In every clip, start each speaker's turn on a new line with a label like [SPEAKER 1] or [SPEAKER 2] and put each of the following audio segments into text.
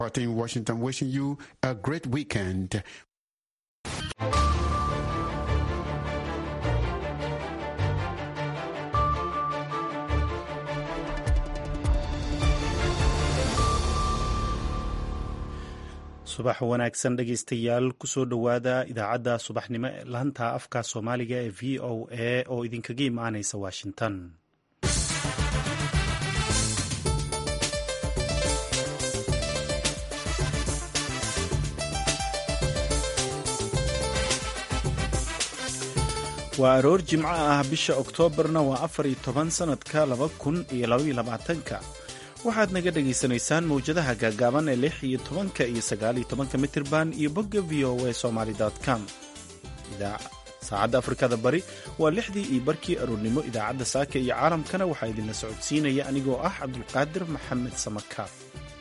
[SPEAKER 1] in Washington, wishing you a great weekend.
[SPEAKER 2] subax wanaagsan dhegaystayaal kusoo dhowaada idaacadda subaxnimo ee laanta afka soomaaliga ee v o a oo idinkaga imaanaysa washington waa aroor jimco ah bisha oktoobarna waa afar iyo toban sannadka laba kun iyo labaiyo labaatanka waxaad naga dhagaysanaysaan mawjadaha gaagaaban ee lix iyo tobanka iyo sagaaliyo tobanka mitirban iyo bogga v o a somaly com saacadda afrikada bari waa lixdii iyo barkii aroornimo idaacadda saaka iyo caalamkana waxaa idinla socodsiinaya anigoo ah cabdulqaadir maxamed samakaab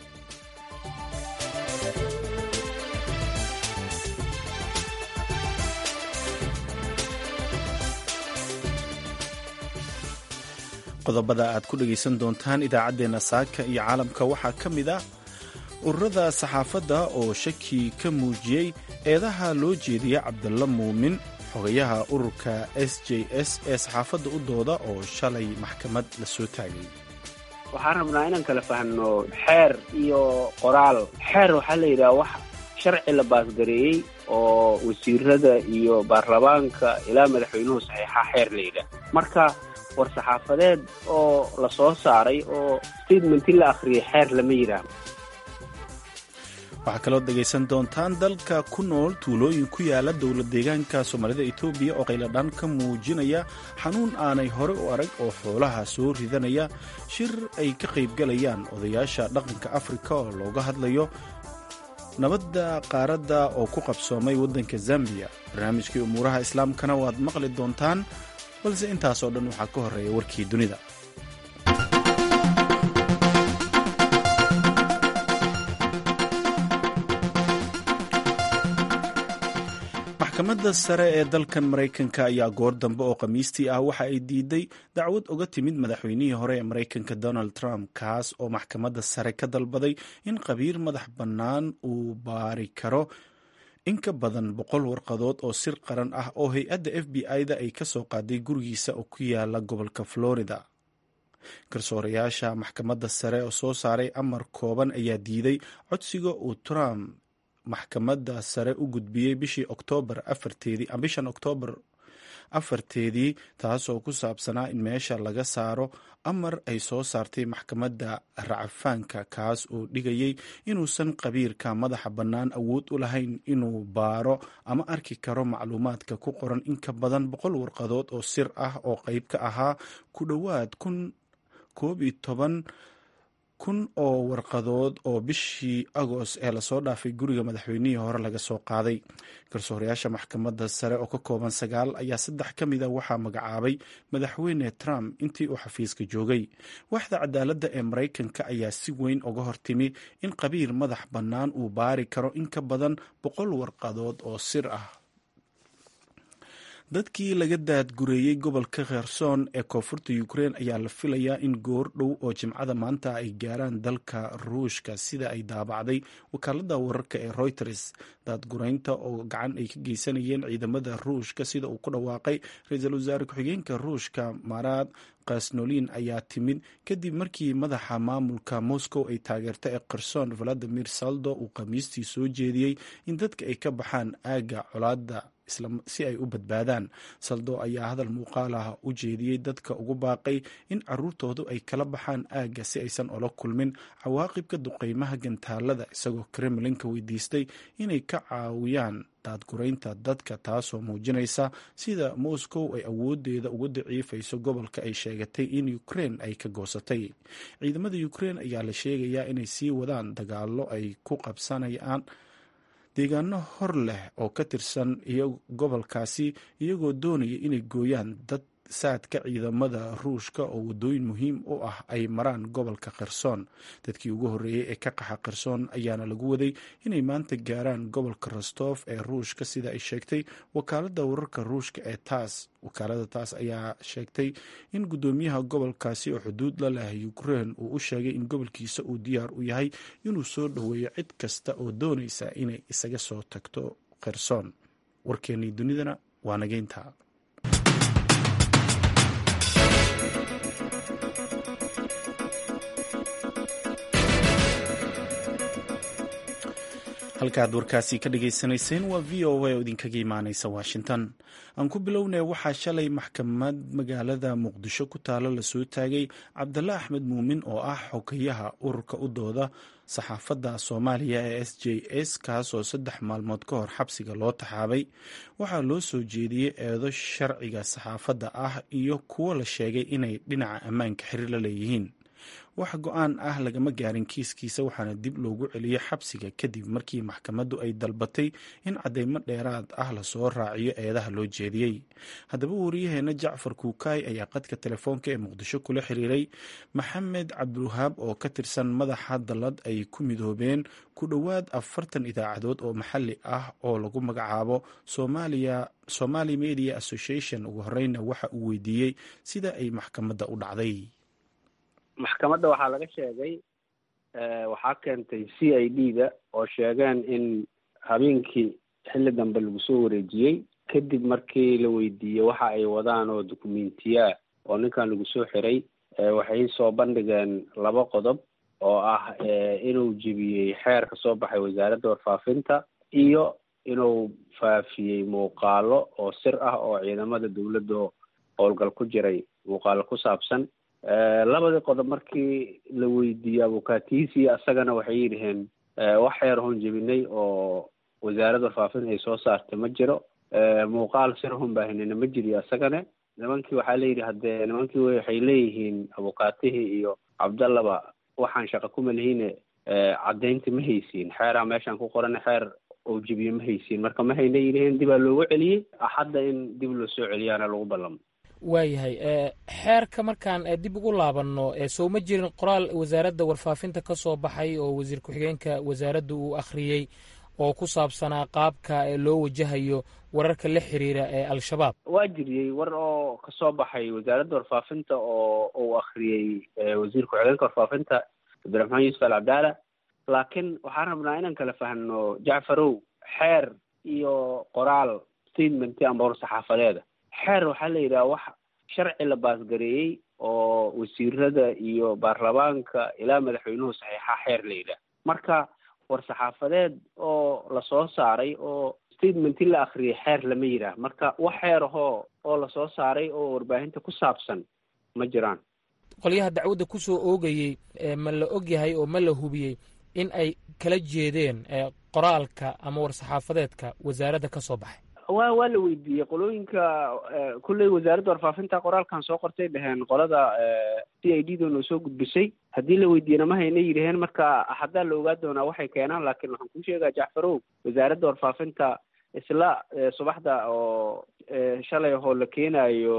[SPEAKER 2] qodobada aad ku dhegaysan doontaan idaacaddeenna saaka iyo caalamka waxaa ka mid ah ururada saxaafadda oo shaki ka muujiyey eedaha loo jeediya cabdalla muumin xogayaha ururka s j s ee saxaafadda u dooda oo shalay maxkamad la soo taagay
[SPEAKER 3] waxaan rabnaa inaan kala fahno xeer iyo qoraal xeer waxaa la yidhaha wax sharci la baasgareeyey oo wasiirada iyo baarlamaanka ilaa madaxweynuhu saxiixa xeer la yidhaah marka war saxaafadeed oo la soo saaray oo statementi la akhriyay xeer lama yidhaah
[SPEAKER 2] waxaa kaloo dhegaysan doontaan dalka ku nool tuulooyin ku yaala dowlad deegaanka soomaalida etoobiya oo qayladhaan ka muujinaya xanuun aanay hore u arag oo xoolaha soo ridanaya shir ay ka qaybgalayaan odayaasha dhaqanka afrika oo looga hadlayo nabadda qaaradda oo ku qabsoomay waddanka zambiya barnaamijkii umuuraha islaamkana waad maqli doontaan balse intaasoo dhan waxaa ka horreeya warkii dunida maxkamadda sare ee dalkan maraykanka ayaa goor dambe oo khamiistii ah waxa ay diiday dacwad uga timid madaxweynihii hore ee maraykanka donald trump kaas oo maxkamadda sare ka dalbaday in qabiir madax bannaan uu baari karo in ka badan boqol warqadood oo sir qaran ah oo hay-adda f b i-da ay ka soo qaaday gurigiisa oo ku yaala gobolka florida garsoorayaasha maxkamadda sare oo soo saaray amar kooban ayaa diiday codsiga uu trump maxkamadda sare u gudbiyey bishii oktoobar afarteedii bishan oktoobar afarteedii taasoo ku saabsanaa in meesha laga saaro amar ay soo saartay maxkamadda racafaanka kaas oo dhigayay inuusan qabiirka madaxa bannaan awood u lahayn inuu baaro ama arki karo macluumaadka ku qoran in ka badan boqol warqadood oo sir ah oo qayb ka ahaa ku dhowaad kun koob iyo toban kun oo warqadood oo bishii agost ee lasoo dhaafay guriga madaxweynihii hore laga soo qaaday garsoorayaasha maxkamadda sare oo ka kooban sagaal ayaa saddex ka mid a waxaa magacaabay madaxweyne trump intii uu xafiiska joogay waaxda cadaaladda ee maraykanka ayaa si weyn uga hortimi in qabiir madax bannaan uu baari karo in ka badan boqol warqadood oo sir ah dadkii laga daadgureeyey gobolka kherson ee koonfurta ukrein ayaa la filayaa in goor dhow oo jimcada maanta ay gaaraan dalka ruushka sida ay daabacday wakaalada wararka ee reuters daadgureynta oo gacan ay ka geysanayeen ciidamada ruushka sida uu ku dhawaaqay ra-iisul wasaare ku-xigeenka ruushka marad kasnolin ayaa timid kadib markii madaxa maamulka moscow ay taageerta ee kherson valadimir saldo uu khamiistii soo jeediyey in dadka ay ka baxaan aagga colaada si ay u badbaadaan saldo ayaa hadal muuqaal ah u jeediyey dadka ugu baaqay in caruurtoodu ay kala baxaan aagga si aysan ola kulmin cawaaqibka duqeymaha gantaalada isagoo kremlinka weydiistay inay ka caawiyaan daadgureynta dadka taasoo muujinaysa sida moscow ay awoodeeda uga daciifayso gobolka ay sheegatay in ukrein ay ka goosatay ciidamada ukrein ayaa la sheegayaa inay sii wadaan dagaalo ay ku qabsanayaan deegaano hor leh oo ka tirsan gobolkaasi iyagoo doonaya inay gooyaan dad saadka ciidamada ruushka oo wadooyin muhiim u ah ay maraan gobolka kherson dadkii ugu horreeyey ee ka qaxa kherson ayaana lagu waday inay maanta gaaraan gobolka rostof ee ruushka sida ay sheegtay wakaalada wararka ruushka ee taas wakaalada taas ayaa sheegtay in guddoomiyaha gobolkaasi oo xuduud la leh ukrein uu u sheegay in gobolkiisa uu diyaar u yahay inuu soo dhoweeyo cid kasta oo doonaysa inay isaga soo tagto kherson warkeennii dunidana waa nageynta halkaaad warkaasi ka dhagaysanayseen waa v o a oo idinkaga imaaneysa washington aan ku bilownay waxaa shalay maxkamad magaalada muqdisho ku taalo lasoo taagay cabdalla axmed muumin oo ah xogayaha ururka u dooda saxaafadda soomaaliya ee s j s kaasoo saddex maalmood ka hor xabsiga loo taxaabay waxaa loo soo jeediyey eedo sharciga saxaafadda ah iyo kuwo la sheegay inay dhinaca ammaanka xiriir la leeyihiin wax go-aan ah lagama gaarin kiiskiisa waxaana dib loogu celiyey xabsiga kadib markii maxkamaddu ay dalbatay in cadeymo dheeraad ah lasoo raaciyo eedaha loo jeediyey haddaba wariyaheena jacfar kuukaay ayaa qadka telefoonka ee muqdisho kula xiriiray maxamed cabdiwahaab oo ka tirsan madaxa dallad ay ku midoobeen ku dhowaad afartan idaacadood oo maxalli ah oo lagu magacaabo somalia somali media association ugu horeyna waxa uu weydiiyey sida ay maxkamadda u dhacday
[SPEAKER 3] maxkamadda waxaa laga sheegay waxaa keentay c i d da oo sheegeen in habeenkii xilli dambe lagu soo wareejiyey kadib markii la weydiiyey waxa ay wadaan oo dokumentiyaa oo ninkan lagu soo xiray waxay soo bandhigeen laba qodob oo ah inuu jebiyey xeer ka soo baxay wasaaradda warfaafinta iyo inuu faafiyey muuqaalo oo sir ah oo ciidamada dawladda howlgal ku jiray muuqaalo ku saabsan labadii qodob markii la weydiiyey abukaatiisi asagana waxay yidhaheen wax xeer hoon jebinay oo wasaaradda warfaafinta ay soo saartay ma jiro muuqaal sir hoon baahinayna ma jiriyo asagana nimankii waxaa layidhi haddee nimankii waxay leeyihiin abukaatihii iyo cabdallaba waxaan shaqa kuma lihiine caddaynta ma haysiin xeeraa meeshaan ku qoran xeer oo jebiye ma haysiin marka ma hayna yidhaheen dibaa loogu celiyey hadda in dib loo soo celiyaana lagu ballamo
[SPEAKER 4] waayahay xeerka markaan dib ugu laabanno soo ma jirin qoraal wasaaradda warfaafinta ka soo baxay oo wasiir ku-xigeenka wasaaradda uu akhriyey oo ku saabsanaa qaabka loo wajahayo wararka la xiriira ee al-shabaab
[SPEAKER 3] waa jiriyey war oo kasoo baxay wasaaradda warfaafinta oo uu akhriyey wasiir ku-xigeenka warfaafinta cabdiraxmaan yuusuf al cabdaala laakiin waxaan rabnaa inaan kala fahno jacfarow xeer iyo qoraal statement amba hor saxaafadeeda xeer waxaa la yidhaha wax sharci la baasgareeyey oo wasiirada iyo baarlamaanka ilaa madaxweynuhu saxiixa xeer la yidhaha marka war saxaafadeed oo lasoo saaray oo statementi la akriyay xeer lama yidhaah marka wax xeer ahoo oo lasoo saaray oo warbaahinta ku saabsan ma jiraan
[SPEAKER 4] qolyaha dacwadda ku soo oogayey ma la og yahay oo ma la hubiyey in ay kala jeedeen qoraalka ama war saxaafadeedka wasaaradda ka soo baxay
[SPEAKER 3] wa waa la weydiiyey qolooyinka kulley wasaaradda warfaafinta qoraalkan soo qortay dheheen qolada c i d da noo soo gudbisay haddii la weydiiyena ma hayna yidhaheen marka haddaa la ogaa doonaa waxay keenaan laakiin waxaan kuu sheegaa jacfarow wasaaradda warfaafinta isla subaxda oo shalay ahoo la keenayo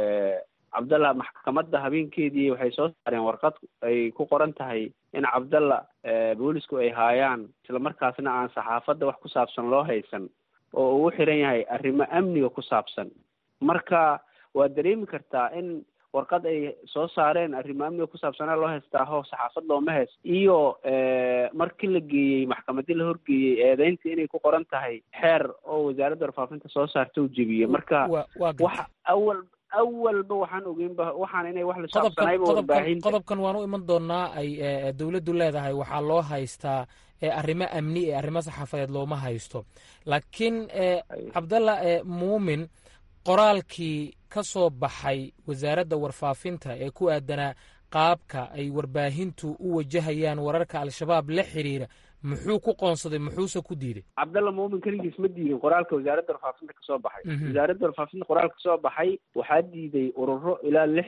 [SPEAKER 3] cabdalla maxkamadda habeenkeedii waxay soo saareen warqad ay ku qoran tahay in cabdalla boolisku ay haayaan islamarkaasna aan saxaafadda wax ku saabsan loo haysan oo uu xiran yahay arrimo amniga ku saabsan marka waa dareemi kartaa in warqad ay soo saareen arrimo amniga ku saabsanaa loo haystaa ho saxaafad looma haysto iyo markii la geeyey maxkamadii la horgeeyey eedeynta inay ku qoran tahay xeer oo wasaaradda warfaafinta soo saarta u jebiyey marka wax awal awalba waxaan ogeynba waxaan inay wax lasaabsanayba warbaahinta
[SPEAKER 4] qodobkan waan u iman doonaa ay dowladdu leedahay waxaa loo haystaa arrimo amni ee arrimo saxaafadeed looma haysto laakiin cabdalla muumin qoraalkii ka soo baxay wasaaradda warfaafinta ee ku aadanaa qaabka ay warbaahintu u wajahayaan wararka al-shabaab la xiriira muxuu ku qoonsaday muxuuse ku diiday
[SPEAKER 3] cabdalla muumin keligiis ma diidin qoraalka wasaaradda warfaafinta kasoo baxay wasaaradda warfaafinta qoraalka kasoo baxay waxaa diiday ururo ilaa lix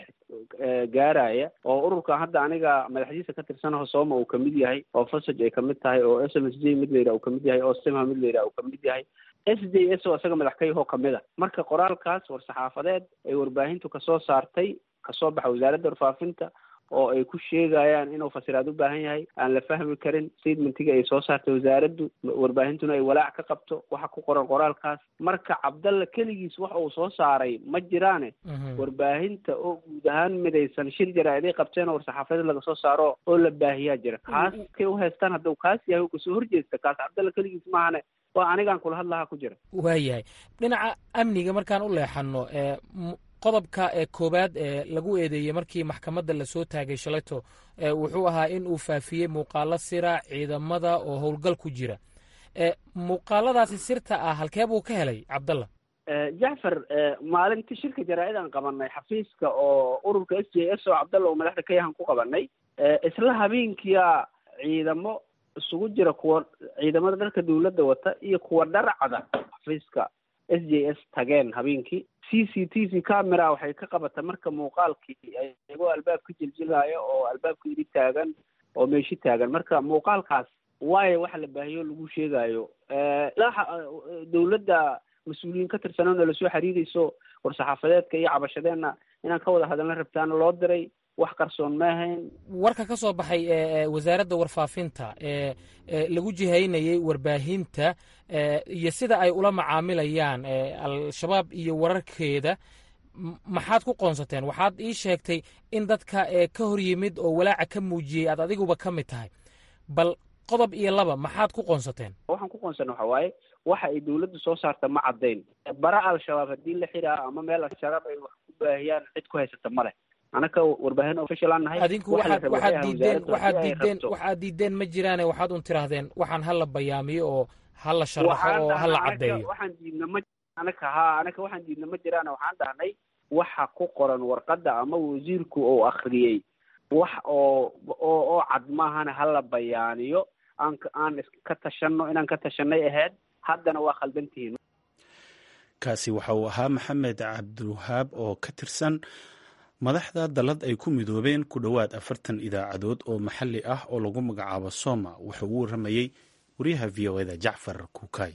[SPEAKER 3] gaaraya oo ururkan hadda aniga madaxdiisa ka tirsanaho sooma uu kamid yahay oo fasaj ay kamid tahay oo s m s j mid la yidhaha uu kamid yahay oo simha mid la yidhaha uu kamid yahay s j s oo isaga madax ka yahoo kamid a marka qoraalkaas war-saxaafadeed ay warbaahintu kasoo saartay kasoo baxa wasaaradda warfaafinta oo ay ku sheegayaan inuu fasiraad u baahan yahay aan la fahmi karin statementiga ay soo saartay wasaaraddu warbaahintuna ay walaac ka qabto waxa ku qoran qoraalkaas marka cabdalla keligiis wax uu soo saaray ma jiraane warbaahinta oo guud ahaan midaysan shir jaraa-iday qabteen oo war-saxaafadeed laga soo saaro oo la baahiyaa jira kaas kay u haystaan hadduu kaas yahay u kasoo horjeesta kaas cabdalla keligiis maahane waa anigaan kula hadlahaa ku jira
[SPEAKER 4] waayahay dhinaca amniga markaan u leexano qodobka ee koowaad ee lagu eedeeyey markii maxkamadda lasoo taagay shalayto wuxuu ahaa in uu faafiyey muuqaalo sira ciidamada oo howlgal ku jira muuqaaladaasi sirta ah halkee buu ka helay cabdalla
[SPEAKER 3] jacfar maalintii shirka jaraa-idaan qabanay xafiiska oo ururka s j s oo cabdalla uu madaxda ka yahan ku qabanay isla habeenkiia ciidamo isugu jira kuwa ciidamada dharka dawladda wata iyo kuwa dharcada xafiiska s j s tageen habeenkii c c t v camera waxay ka qabata marka muuqaalkii iyagoo albaabka jiljilaayo oo albaabka yidhi taagan oo meeshi taagan marka muuqaalkaas waayo waxa la baahiyo lagu sheegayo dawladda mas-uuliyiin ka tirsanoo nala soo xiriirayso war-saxaafadeedka iyo cabashadeenna inaan ka wada hadalna rabtaana loo diray wax qarsoon ma ahayn
[SPEAKER 4] warka ka soo baxay wasaaradda warfaafinta ee lagu jihaynayay warbaahinta iyo sida ay ula macaamilayaan al-shabaab iyo wararkeeda maxaad ku qoonsateen waxaad ii sheegtay in dadka ka hor yimid oo walaaca ka muujiyey aad adiguba ka mid tahay bal qodob iyo laba maxaad ku qoonsateen
[SPEAKER 3] waxaan ku qoonsana waxa waaye waxa ay dawladdu soo saarta ma caddayn bara al-shabaab haddii la xiraa ama meel al-shabaab ay wax ku baahiyaan cid ku haysata ma leh anaka warbaahin official aan nahay
[SPEAKER 4] adinku waxaad waxaad diideen waxaad diideen waxaad diideen ma jiraane waxaad un tirahdeen waxaan hala bayaamiyo oo hala sharaxo oo hala caddeeyo
[SPEAKER 3] waxaan diidna ma anaka ha anaka waxaan diidna ma jiraane waxaan dhahnay waxa ku qoran warqadda ama wasiirku uu akriyey wax oo oo oo cad maahana hala bayaaniyo aan aan ka tashano inaan ka tashanay ahayd haddana waa khaldan tihiin
[SPEAKER 2] kaasi waxa uu ahaa maxamed cabdiwahaab oo ka tirsan madaxda dallad ay ku midoobeen ku dhowaad afartan idaacadood oo maxalli ah oo lagu magacaabo soma wuxuu ugu warramayey wariyaha v o eda jacfar kuukay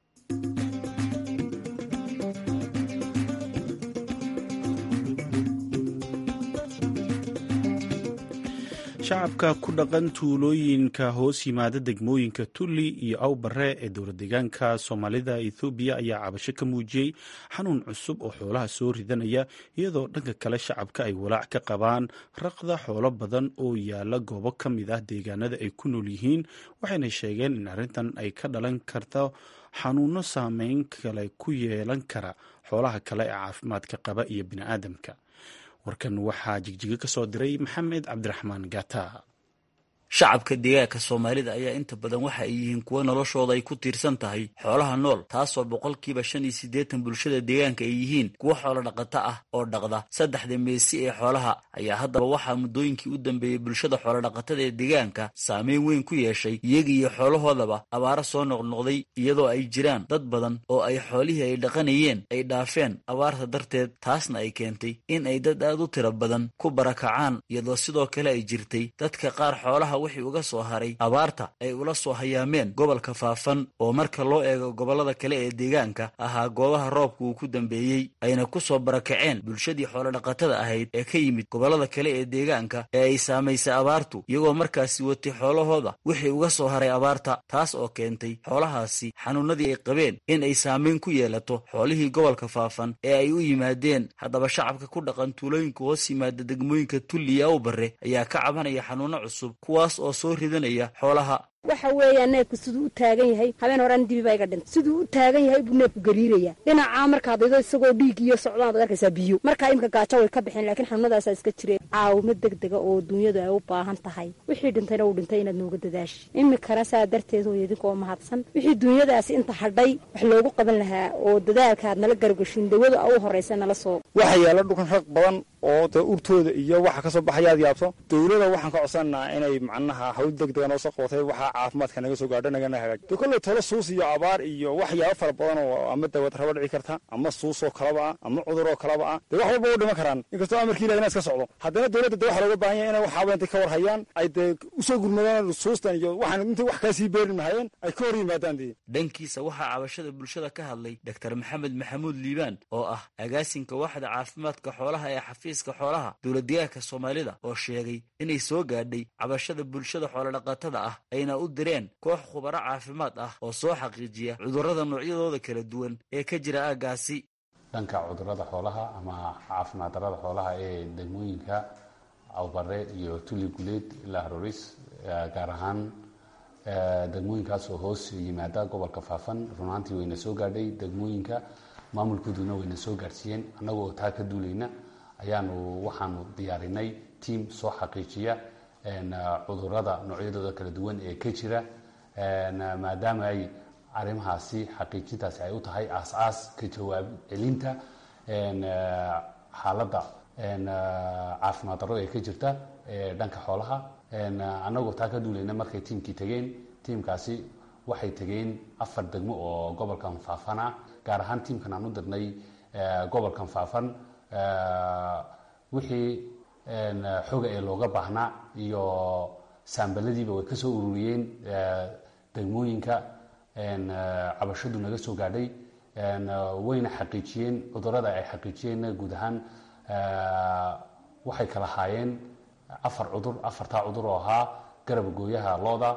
[SPEAKER 2] shacabka ku dhaqan tuulooyinka hoos yimaada degmooyinka tulli iyo awbare ee dowlad deegaanka soomaalida ethoobiya ayaa cabasho ka muujiyey xanuun cusub oo xoolaha soo ridanaya iyadoo dhanka kale shacabka ay walaac ka qabaan raqda xoolo badan oo yaala goobo ka mid ah deegaanada ay ku nool yihiin waxayna sheegeen in arrintan ay ka dhalan karto xanuuno saameyn kale ku yeelan kara xoolaha kale ee caafimaadka qaba iyo bini'aadamka warkan waxaa jigjiga ka soo diray maxamed cabdiraxmaan gata
[SPEAKER 5] shacabka deegaanka soomaalida ayaa inta badan waxa ay yihiin kuwo noloshooda ay ku tiirsan tahay xoolaha nool taasoo boqolkiiba shan iyo siddeetan bulshada deegaanka ay yihiin kuwo xoolo dhaqato ah oo dhaqda saddexda meesi ee xoolaha ayaa haddaba waxaa muddooyinkii u dambeeyey bulshada xoolodhaqatada ee deegaanka saameyn weyn ku yeeshay iyaga iyo xoolahoodaba abaaro soo noqnoqday iyadoo ay jiraan dad badan oo ay xoolihii ay dhaqanayeen ay dhaafeen abaarta darteed taasna ay keentay in ay dad aad u tiro badan ku barakacaan iyadoo sidoo kale ay jirtay dadka qaar xoolaha wixii uga soo haray abaarta ay ula soo hayaameen gobolka faafan oo marka loo eego gobollada kale ee deegaanka ahaa goobaha roobka uu ku dambeeyey ayna ku soo barakaceen bulshadii xoolodhaqatada ahayd ee ka yimid gobollada kale ee deegaanka ee ay saamaysay abaartu iyagoo markaasi watay xoolahooda wixii uga soo haray abaarta taas oo keentay xoolahaasi xanuunadii ay qabeen in ay saamayn ku yeelato xoolihii gobolka faafan ee ay u yimaadeen haddaba shacabka ku dhaqan tuulooyinka hoos yimaada degmooyinka tulli iyo awbare ayaa ka cabanaya xanuuno cusub kuwaas oo soo ridanaya xoolaha
[SPEAKER 6] waxa weeyaan neefku siduu u taagan yahay habeen horean dibi baa iga dhintay siduu u taagan yahay buu neefku gariiraya dhinacaa markaad ido isagoo dhiig iyo socdaan baad arkaysaa biyo markaa imika gaajo way ka bixeen laakiin xanuunadaasaa iska jireen caawimo deg dega oo duunyadu ay u baahan tahay wixii dhintayna uu dhintay inaad nooga dadaashi imikana saa darteed hooy idinkoo mahadsan wixii duunyadaasi inta hadhay wax loogu qaban lahaa oo dadaalka aad nala gargashin dawada u horraysa nala soo
[SPEAKER 7] waxa yaala dhulkan rag badan oo dee urtooda iyo waxa kasoo baxayaad yaabto dawlada waxaan ka codsananaa inay macnaha hawl deg dega noo soo qabatay waxaa caafimaadka naga soo gaadho nagana hagaaj de kolley tolo suus iyo abaar iyo waxyaabo fara badan oo ama dawad raba dhici karta ama suusoo kalaba ah ama cuduroo kalaba ah dee wax walba u dhiman karaan inkastoo amarkii ilahi ina iska socdo haddana dowladda de waxa looga baahan yahay inay waxaaba intay ka war hayaan ay dee usoo gurmadaan suustan iyo waxaan intay wax kaa sii beerin mahayeen ay ka hor yimaadaan dee
[SPEAKER 5] dhankiisa waxaa cabashada bulshada ka hadlay doctor maxamed maxamuud liibaan oo ah agaasinka waaxda caafimaadka xoolaha ee xafiiska xoolaha dowladdeegaanka soomaalida oo sheegay inay soo gaadhay cabashada bulshada xoolodhaqatada ah ayna u direen koox khubaro caafimaad ah oo soo xaqiijiya cudurrada noocyadooda kala duwan ee ka jira aaggaasi
[SPEAKER 8] dhanka cudurrada xoolaha ama caafimaad darrada xoolaha ee degmooyinka awbare iyo tuli guleed ilaa haroris gaar ahaan degmooyinkaas oo hoos yimaada gobolka faafan runaantii wayna soo gaadhay degmooyinka maamulkooduna wayna soo gaadhsiiyeen annagoo taa ka duulayna ayaanu waxaanu diyaarinay tiam soo xaqiijiya cudurada noocyadooda kala duwan ee ka jira maadaama ay arrimahaasi xaqiijintaasi ay u tahay aas-aas ka jawaab celinta xaaladda caafimaad darro ee ka jirta dhanka xoolaha annagoo taa ka duulayna markay tiimkii tegeen tiimkaasi waxay tegeen afar degmo oo gobolkan faafan ah gaar ahaan tiimkan aan u dirnay gobolkan faafan wixii xoga ee looga baahnaa iyo saambaladiiba way ka soo ururiyeen degmooyinka cabashadu naga soo gaadhay wayna xaqiijiyeen cudurada ay xaqiijiyeenna guud ahaan waxay kala haayeen afar cudur afartaa cudur oo ahaa garab gooyaha looda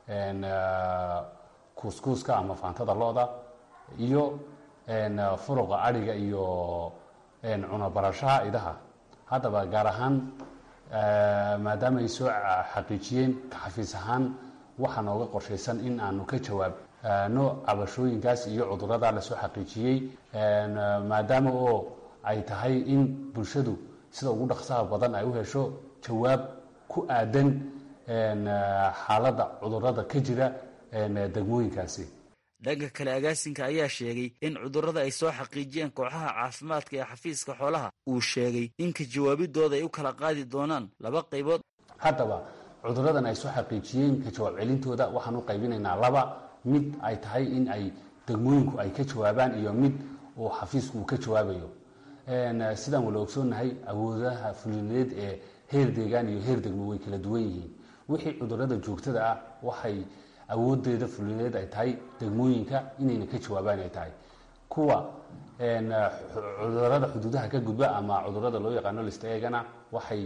[SPEAKER 8] kuuskuuska ama faantada looda iyo furuqa adhiga iyo cunobarashaha idaha haddaba gaar ahaan maadaama ay soo xaqiijiyeen ka xafiis ahaan waxaa nooga qorshaysan in aanu ka jawaabno cabashooyinkaas iyo cudurada lasoo xaqiijiyey maadaama oo ay tahay in bulshadu sida ugu dhaqsaha badan ay u hesho jawaab ku aadan xaaladda cudurada ka jira degmooyinkaasi
[SPEAKER 5] dhanka kale agaasinka ayaa sheegay in cudurrada ay soo xaqiijiyeen kooxaha caafimaadka ee xafiiska xoolaha uu sheegay in ka jawaabidooda ay u kala qaadi doonaan laba qaybood
[SPEAKER 8] haddaba cuduradan ay soo xaqiijiyeen ka jawaab celintooda waxaan u qaybinaynaa laba mid ay tahay in ay degmooyinku ay ka jawaabaan iyo mid uu xafiisku uu ka jawaabayo sidaan wala ogsoonnahay awoodaha fulineed ee heer deegaan iyo heer degmo way kala duwan yihiin wixii cudurada joogtada ah waxay awoodeeda fulineed ay tahay degmooyinka inayna ka jawaabaan ay tahay kuwa cudurada xuduudaha ka gudba ama cudurada loo yaqaano lista eegana waxay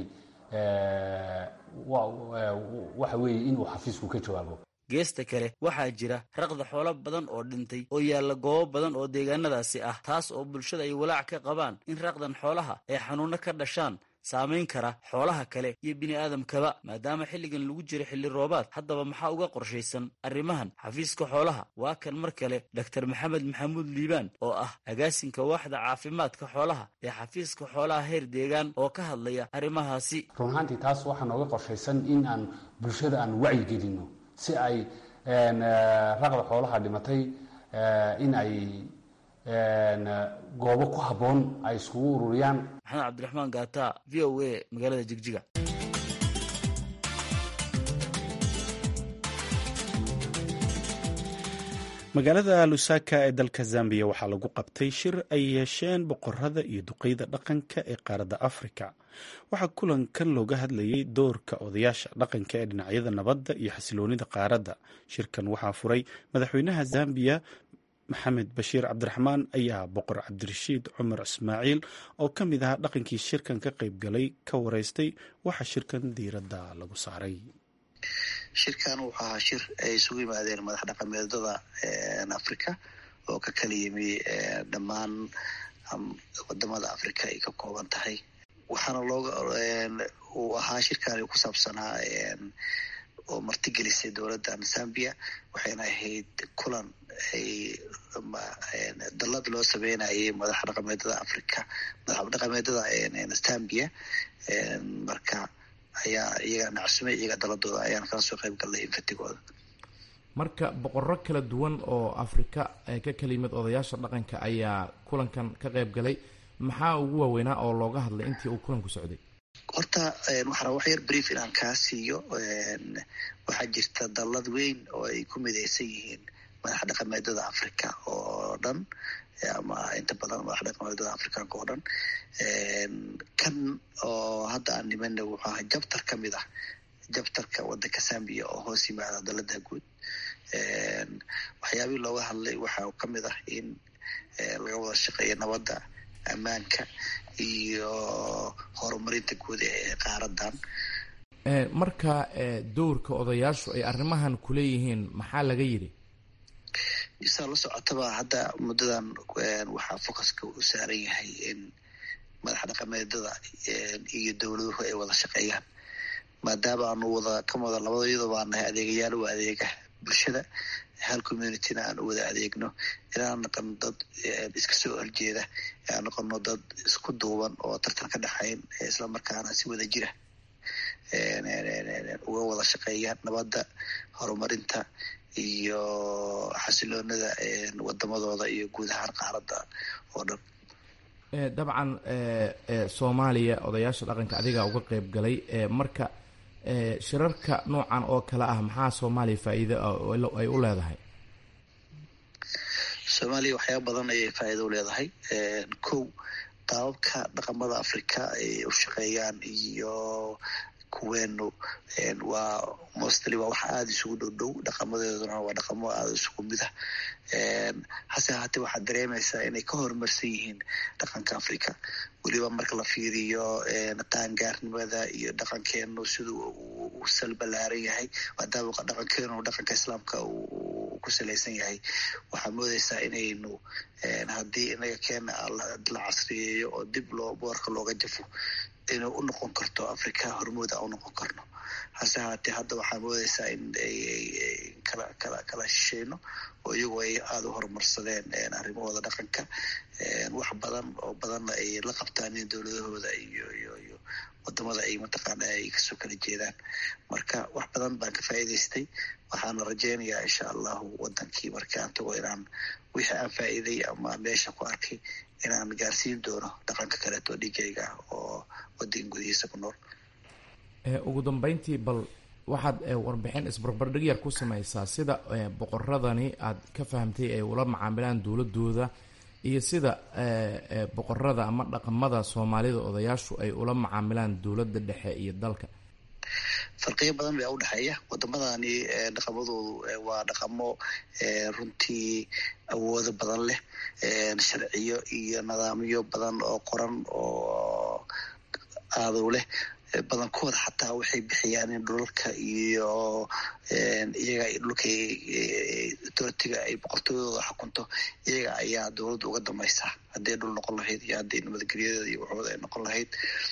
[SPEAKER 8] waxa weeye inuu xafiisku ka jawaabo
[SPEAKER 5] geesta kale waxaa jira raqda xoolo badan oo dhintay oo yaalla goobo badan oo deegaanadaasi ah taas oo bulshada ay walaac ka qabaan in raqdan xoolaha ay xanuunno ka dhashaan saamayn kara xoolaha kale iyo bini'aadamkaba maadaama xilligan lagu jiro xilli roobaad haddaba maxaa uga qorshaysan arrimahan xafiiska xoolaha waa kan mar kale doctor maxamed maxamuud liibaan oo ah agaasinka waaxda caafimaadka xoolaha ee xafiiska xoolaha heer deegaan oo ka hadlaya arrimahaasi
[SPEAKER 8] run ahaantii taas waxaa nooga qorshaysan in aan bulshada aan wacyi gelino si ay raqda xoolaha dhimatay in ay goobo ku habboon ay iskugu ururiyaan
[SPEAKER 5] maxamed cabdiraxmaan gaata v o a magaalada jigjiga
[SPEAKER 2] magaalada lusaka ee dalka zambiya waxaa lagu qabtay shir ay yeesheen boqorada iyo duqeyda dhaqanka ee qaaradda afrika waxaa kulankan looga hadlayay doorka odayaasha dhaqanka ee dhinacyada nabadda iyo xasiloonida qaaradda shirkan waxaa furay madaxweynaha zambiya maxamed bashiir cabdiraxmaan ayaa boqor cabdirashiid cumar ismaaciil oo ka mid ahaa dhaqankii shirkan ka qayb galay ka wareystay waxaa shirkan diiradda lagu saaray
[SPEAKER 9] shirkan wuxuu ahaa shir ay isugu yimaadeen madax dhaqameedada africa oo ka kala yimi dhammaan wadamada africa ay ka kooban tahay waxaana looga uu ahaa shirkaani ku saabsanaa oo martigelisay dowladdan zambia waxayna ahayd kulan ay dallad loo sameynayay madax dhaqameedada africa madax dhaqameedada zambia marka ayaa iyaga nacsume iyaga daladooda ayaan kala soo qayb galnay infatigooda
[SPEAKER 10] marka boqorro kala duwan oo afrika ka kala yimid odayaasha dhaqanka ayaa kulankan ka qayb galay maxaa ugu waaweynaa oo looga hadlay intii uu kulanku socday
[SPEAKER 9] horta waxaa wax yar brief inaan kaa siiyo waxaa jirta dallad weyn oo ay ku midaysan yihiin madax dhaqameedada africa oo dhan ama inta badan madax dhaqameedada africanka oo dhan kan oo hadda aan nimana wuxuu ahaa jabtar ka mid ah jabtarka wadanka zambia oo hoos yimaada dalada guud waxyaabihii looga hadlay waxaa ka mid ah in laga wada shaqeeyo nabadda ammaanka iyo horumarinta guud ee qaaradan
[SPEAKER 10] marka dowrka odayaashu ay arrimahan kuleeyihiin maxaa laga yidhi
[SPEAKER 9] saa la socotaba hadda muddadan waxaa focuska u saaran yahay in madax dhaqameedada iyo dowladuhu ay wada shaqeeyaan maadaama aanu wada ka wada labada iyadoo baa nahay adeegayaal u adeega bulshada hal communityna aan u wada adeegno inaan noqono dad iska soo horjeeda aan noqono dad isku duuban oo tartan ka dhexayn islamarkaana si wada jira uga wada shaqeeya nabadda horumarinta iyo xasiloonada wadamadooda iyo guud ahaan qaaradda oo dhan
[SPEAKER 10] dabcan soomaaliya odayaasha dhaqanka adigaa uga qeyb galay marka shirarka noocan oo kale ah maxaa soomaaliya faa'iido ay u leedahay
[SPEAKER 9] soomaaliya waxyaaba badan ayay faa'iido u leedahay kow qaababka dhaqamada africa ay u shaqeeyaan iyo kuweenu waa mostly waa wax aada isugu dhow dhow dhaqamadeeduna waa dhaqamo aada isugu mid ah hase ahaatee waxaad dareemaysaa inay ka horumarsan yihiin dhaqanka africa weliba marka la fiiriyo qaangaarnimada iyo dhaqankeenu siduu u salbalaaran yahay maadaama dhaqankeenu dhaqanka islaamka uu ku salaysan yahay waxaa moodeysaa inaynu haddii inaga keena la casriyeeyo oo dib loo boorka looga jafo inay u noqon karto africa hormuud a u noqon karno hase ahaatee hadda waxaa moodeysaa in kala kala kala shisheyno oo iyagoo ay aada u horumarsadeen arrimahooda dhaqanka wax badan oo badanna ay la qabtaan in dowladahooda iyo iyo iyo wadamada ay mataqaana ay kasoo kala jeedaan marka wax badan baan ka faa'iidaystay waxaana rajeynayaa insha allahu wadankii marka aan tago inaan wixii aan faa'iiday ama meesha ku arkay inaan gaarsiin doono dhaqanka kaleeto dhigayga oo wadanka gudihiisa ku nool
[SPEAKER 10] ugu dambeyntii bal waxaad warbixin isbarbardhig yar ku samaysaa sida boqoradani aad ka fahamtay ay ula macaamilaan dowladooda iyo sida boqorada ama dhaqamada soomaalida odayaashu ay ula macaamilaan dowladda dhexe iyo dalka
[SPEAKER 9] farqiyo badan baa udhexeeya wadamadani dhaqamadoodu waa dhaqamo runtii awoodo badan leh sharciyo iyo nidaamyo badan oo qoran oo aadow leh badankooda xataa waxay bixiyaan in dhulalka iyo iyaga dhulka authoritiga ay boqortooyadooda xukunto iyaga ayaa dowladda uga dambaysaa hadday dhul noqon lahayd iyo hadday nabadgelyadeeda iyo waxooda ay noqon lahayd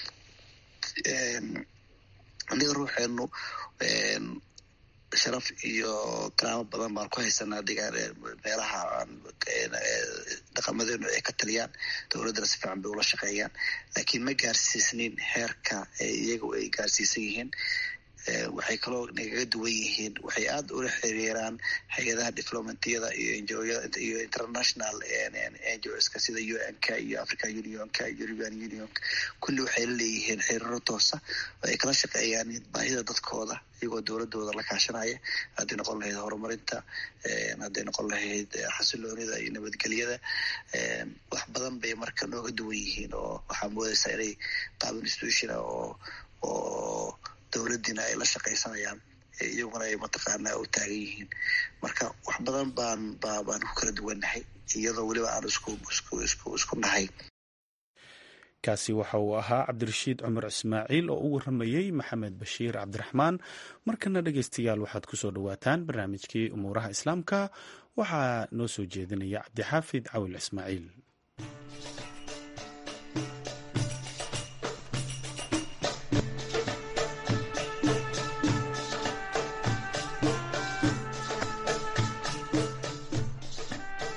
[SPEAKER 9] aniga ruuxeenu sharaf iyo karaamo badan baan ku haysanaa degaan meelaha dhaqamadeenu ay ka taliyaan dowladdana si fiican bay ula shaqeeyaan laakiin ma gaarsiisnin heerka iyagu ay gaarsiisan yihiin waxay kaloo nagaga duwan yihiin waxay aada ula xiriiraan hay-adaha diplomatiyada iyo iyo international ngoska sida u n k iyo african unionka european union kulli waxay la leeyihiin xiriiro toosa oo ay kala shaqeeyaan baahida dadkooda iyagoo dowladooda la kaashanaya hadday noqon lahayd horumarinta hadday noqon lahayd xasiloonida iyo nabadgelyada wax badan bay marka nooga duwan yihiin oo waxaa moodeysaa inay qaab institutiona oo oo dowladdiina ay la shaqaysanayaan iyaguna ay mataqaanaa u taagan yihiin marka wax badan baan ba baan ku kala duwannahay iyadoo weliba aan isku isku isku isku nahay
[SPEAKER 2] kaasi waxa uu ahaa cabdirashiid cumar ismaaciil oo u waramayey maxamed bashiir cabdiraxmaan markana dhegeystayaal waxaad ku soo dhowaataan barnaamijkii umuuraha islaamka waxaa noo soo jeedinaya cabdixaafid cawil ismaaciil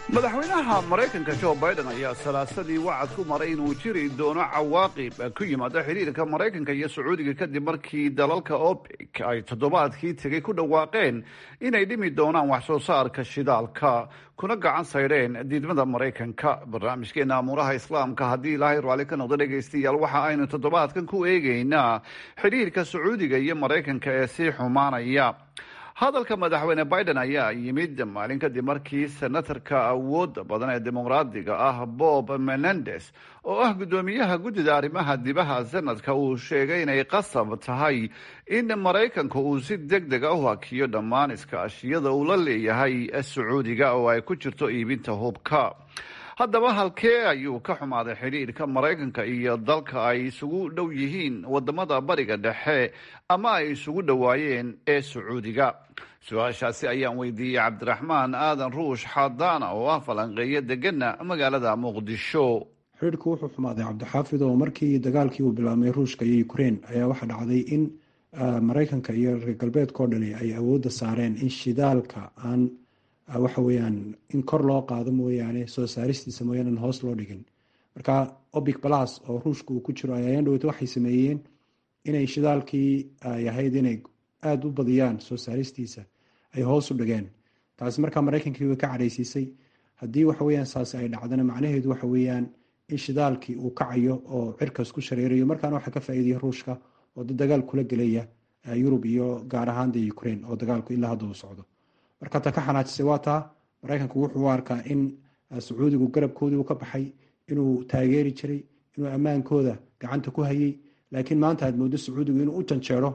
[SPEAKER 11] madaxweynaha maraykanka jo biden ayaa salaasadii wacad ku maray inuu jiri doono cawaaqib ku yimaada xiriirka maraykanka iyo sacuudiga kadib markii dalalka opec ay toddobaadkii tegay ku dhawaaqeen inay dhimi doonaan wax soo saarka shidaalka kuna gacan saydheen diidmada maraykanka barnaamijkeena amuuraha islaamka haddii ilaahay raalli ka noqdo dhegaystayaal waxa aynu toddobaadkan ku eegeynaa xiriirka sacuudiga iyo maraykanka ee sii xumaanaya hadalka madaxweyne biden ayaa yimid maalin kadib markii senatarka awoodda badan ee dimuqraadiga ah bob menendes oo ah guddoomiyaha guddida arrimaha dibaha senadka uu sheegay inay qasab tahay in maraykanka uu si deg dega u hakiyo dhammaan iskaashiyada uu la leeyahay sacuudiga oo ay ku jirto iibinta hubka haddaba halkee ayuu ka xumaaday xidhiirka maraykanka iyo dalka ay isugu dhow yihiin wadamada bariga dhexe ama ay isugu dhowaayeen ee sacuudiga su-aashaasi ayaan weydiiyey cabdiraxmaan aadan ruush xadaana oo ah falanqeeyo degana magaalada muqdisho
[SPEAKER 12] xidhiirku wuxuu xumaaday cabdixaafid oo markii dagaalkii uu bilaabmay ruushka iyo ukrein ayaa waxaa dhacday in maraykanka iyo reer galbeedka oo dhani ay awoodda saareen in shidaalka aan waxa weeyaan in kor loo qaado mooyaane soo saaristiisa mooyaane aan hoos loo dhigin marka obic balas oo ruushka uu ku jiro ayaan dhaweyta waxay sameeyeen inay shidaalkii ay ahayd inay aada u badiyaan soo saaristiisa ay hoos u dhigeen taasi markaa maraykankii way ka cadhaysiisay haddii waxa weyaan saasi ay dhacdana macnaheedu waxa weeyaan in shidaalkii uu kacayo oo cirkaas ku shareerayo markaana waxaa ka faa'iidaya ruushka oo da dagaal kula gelaya yurub iyo gaar ahaan de ukraine oo dagaalku ilaa hadda uu socdo marka ta ka xanaajisay waa taa maraykanku wuxuu u arkaa in sacuudigu garabkoodii uu ka baxay inuu taageeri jiray inuu ammaankooda gacanta ku hayay laakiin maanta aad moodo sacuudigu inuu u janjeero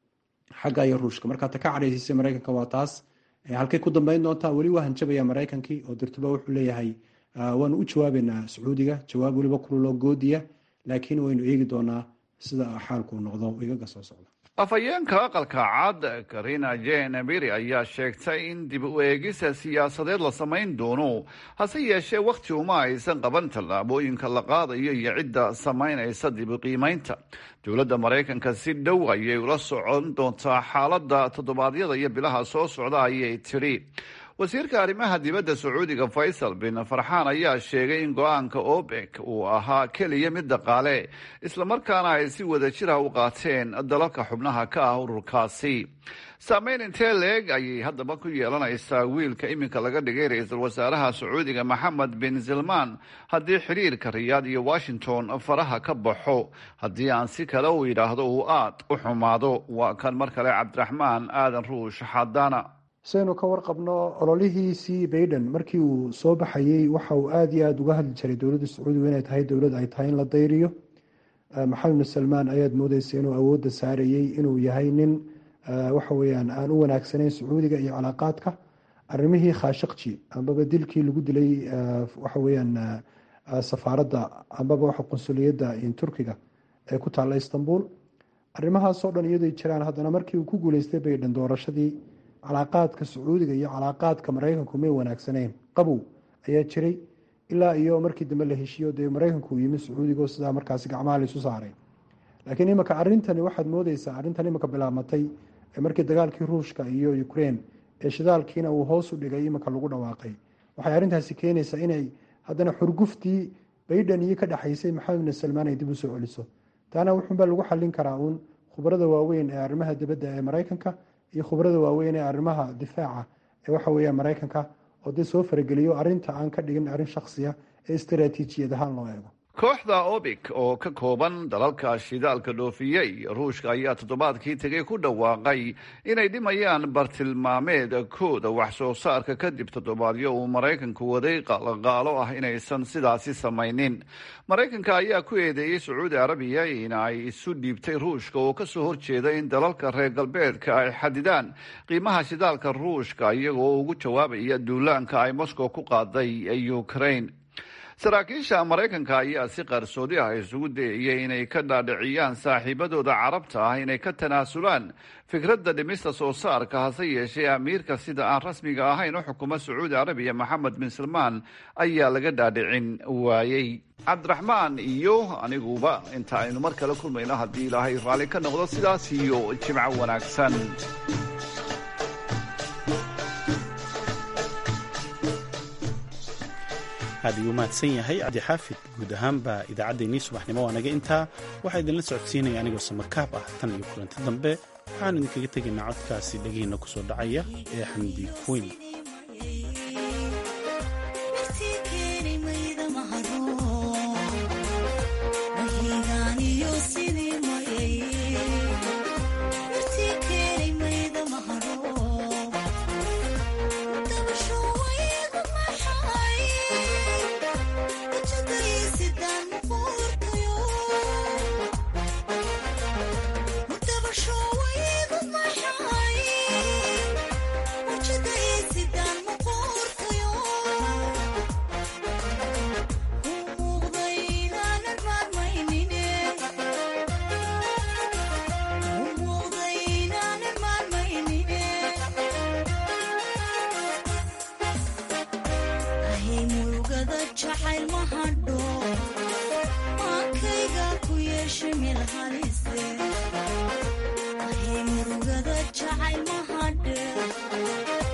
[SPEAKER 12] xagga iyo ruushka marka ta ka cadhaysiisay maraykanka waa taas halkay ku dambeyn doontaa weli waa hanjabaya maraykankii oo dirtuba wuxuu leeyahay waanu u jawaabeynaa sacuudiga jawaab weliba kululoo goodiya laakiin waynu eegi doonaa sida xaalku noqdo igaga soo socda
[SPEAKER 11] afhayeenka aqalka cad karina jen biri ayaa sheegtay in dib u eegisa siyaasadeed la samayn doono hase yeeshee wakhti uma aysan qaban tallaabooyinka la qaadayo iyo cidda samaynaysa dib u qiimaynta dowladda maraykanka si dhow ayay ula socon doontaa xaaladda toddobaadyada iyo bilaha soo socda ayay tidhi wasiirka arrimaha dibadda sacuudiga faysal bin farxaan ayaa sheegay in go-aanka obek uu ahaa keliya mid dhaqaale islamarkaana ay si wada jira u qaateen dalalka xubnaha ka ah ururkaasi saameyn intee leeg ayay haddaba ku yeelanaysaa wiilka iminka laga dhigay ra-iisul wasaaraha sacuudiga maxamed bin salmaan haddii xiriirka riyaad iyo washington faraha ka baxo haddii aan si kale u yidhaahdo uu aad u xumaado waa kan mar kale cabdiraxmaan aadan ruush xadaana
[SPEAKER 12] saynu ka warqabno ololihiisii baiden markii uu soo baxayey waxa uu aada iyo aada uga hadli jiray dowladda sacuudiga inay tahay dowlad ay tahay in la dayriyo maxamed bin salmaan ayaad moodeysa inuu awoodda saarayey inuu yahay nin waxa weyaan aan u wanaagsanayn sacuudiga iyo calaaqaadka arrimihii khashaqji ambaba dilkii lagu dilay waxa weyaan safaaradda ambaba waxa qunsuliyadda turkiga ee ku taalla istanbul arrimahaasoo dhan iyadoy jiraan haddana markii uu ku guuleystay baiden doorashadii calaaqaadka sacuudiga iyo calaaqaadka maraykanku may wanaagsanayn qabow ayaa jiray ilaa iyo markii dambe la heshiiyo dee maraykanku uu yimi sacuudigo sidaa markaasi gacmaha laysu saaray laakiin iminka arintani waxaad moodeysaa arrintan iminka bilaabmatay markii dagaalkii ruushka iyo ukraine ee shidaalkiina uu hoos u dhigay iminka lagu dhawaaqay waxay arrintaasi keenaysaa inay haddana xurguftii baiden iyo ka dhexaysay maxamed bin salmaan ay dib u soo celiso taana wuxuunbaa lagu xallin karaa uun khubarada waaweyn ee arrimaha dibadda ee maraykanka iyo khubarada waaweyn ee arrimaha difaaca ee waxa weeya maraykanka oo dee soo farageliyo arrinta aan ka dhigin arrin shaksiya ee istaraatiijiyad ahaan loo eego
[SPEAKER 11] kooxda obik oo ka kooban dalalka shidaalka dhoofiyey ruushka ayaa toddobaadkii tegay ku dhawaaqay inay dhimayaan bartilmaameedkooda wax soo saarka kadib toddobaadyo uu maraykanku waday qalaqaalo ah inaysan sidaasi samaynin maraykanka ayaa ku eedeeyey sacuudi arabiya in ay isu dhiibtay ruushka oo kasoo horjeeda in dalalka reer galbeedka ay xadidaan qiimaha shidaalka ruushka iyagoo ugu jawaabaya duulaanka ay moscow ku qaaday ukraine saraakiisha maraykanka ayaa si qarsoodi ah isugu dayayay inay ka dhaadhiciyaan saaxiibadooda carabta ah inay ka tanaasulaan fikradda dhimista soo saarka hase yeeshee amiirka sida aan rasmiga ahayn u xukuma sacuudi arabiya maxamed bin salmaan ayaa laga dhaadhicin waayey cabdiraxmaan iyo aniguba inta aynu mar kale kulmayno haddii ilaahay raalli ka noqdo sidaas iyo jimco wanaagsan
[SPEAKER 2] aad ayuu mahadsan yahay cabdixaafid guud ahaanba idaacaddeenii subaxnimo waa naga intaa waxaa idinla socodsiinaya anigoo samakaab ah tan iyo kulanti dambe waxaan idinkaga tegaynaa codkaasi dhegihiinna ku soo dhacaya ee xamdi queen
[SPEAKER 13] murugada jacayl mahadhe